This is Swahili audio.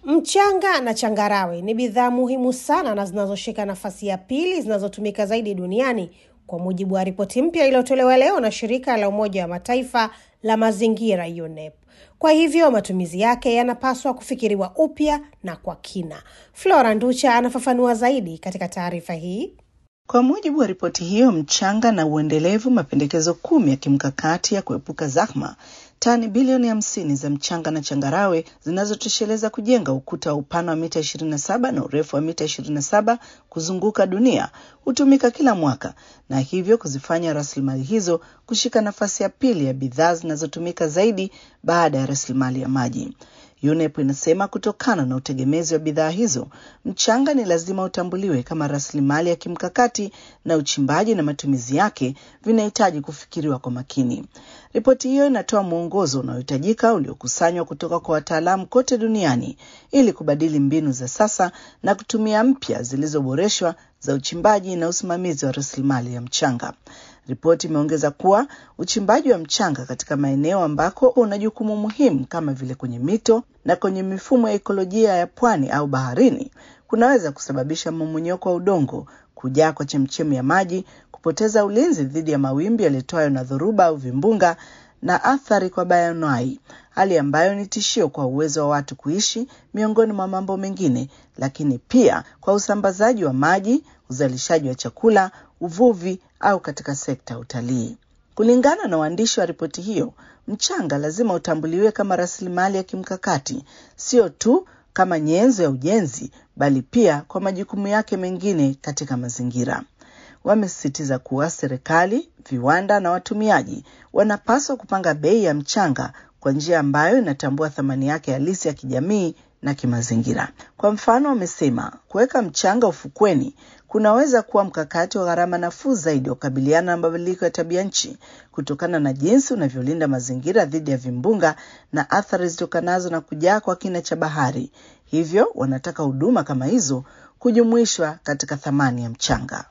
Mchanga na changarawe ni bidhaa muhimu sana na zinazoshika nafasi ya pili zinazotumika zaidi duniani kwa mujibu wa ripoti mpya iliyotolewa leo na shirika la Umoja wa Mataifa la mazingira UNEP. Kwa hivyo matumizi yake yanapaswa kufikiriwa upya na kwa kina. Flora Nducha anafafanua zaidi katika taarifa hii. Kwa mujibu wa ripoti hiyo, mchanga na uendelevu, mapendekezo kumi ya kimkakati ya kuepuka zahma tani bilioni hamsini za mchanga na changarawe zinazotosheleza kujenga ukuta wa upana wa mita 27 na urefu wa mita 27 kuzunguka dunia hutumika kila mwaka na hivyo kuzifanya rasilimali hizo kushika nafasi ya pili ya bidhaa zinazotumika zaidi baada ya rasilimali ya maji. UNEP inasema kutokana na utegemezi wa bidhaa hizo, mchanga ni lazima utambuliwe kama rasilimali ya kimkakati na uchimbaji na matumizi yake vinahitaji kufikiriwa kwa makini. Ripoti hiyo inatoa mwongozo unaohitajika uliokusanywa kutoka kwa wataalamu kote duniani ili kubadili mbinu za sasa na kutumia mpya zilizoboreshwa za uchimbaji na usimamizi wa rasilimali ya mchanga. Ripoti imeongeza kuwa uchimbaji wa mchanga katika maeneo ambako una jukumu muhimu kama vile kwenye mito na kwenye mifumo ya ekolojia ya pwani au baharini kunaweza kusababisha mmomonyoko wa udongo, kujaa kwa chemchemi ya maji, kupoteza ulinzi dhidi ya mawimbi yaletwayo na dhoruba au vimbunga na athari kwa bayoanuai, hali ambayo ni tishio kwa uwezo wa watu kuishi, miongoni mwa mambo mengine, lakini pia kwa usambazaji wa maji, uzalishaji wa chakula, uvuvi au katika sekta ya utalii. Kulingana na waandishi wa ripoti hiyo, mchanga lazima utambuliwe kama rasilimali ya kimkakati, sio tu kama nyenzo ya ujenzi, bali pia kwa majukumu yake mengine katika mazingira. Wamesisitiza kuwa serikali, viwanda na watumiaji wanapaswa kupanga bei ya mchanga kwa njia ambayo inatambua thamani yake halisi ya kijamii na kimazingira. Kwa mfano, wamesema kuweka mchanga ufukweni kunaweza kuwa mkakati wa gharama nafuu zaidi wa kukabiliana na mabadiliko ya tabia nchi kutokana na jinsi unavyolinda mazingira dhidi ya vimbunga na athari zitokanazo na kujaa kwa kina cha bahari. Hivyo wanataka huduma kama hizo kujumuishwa katika thamani ya mchanga.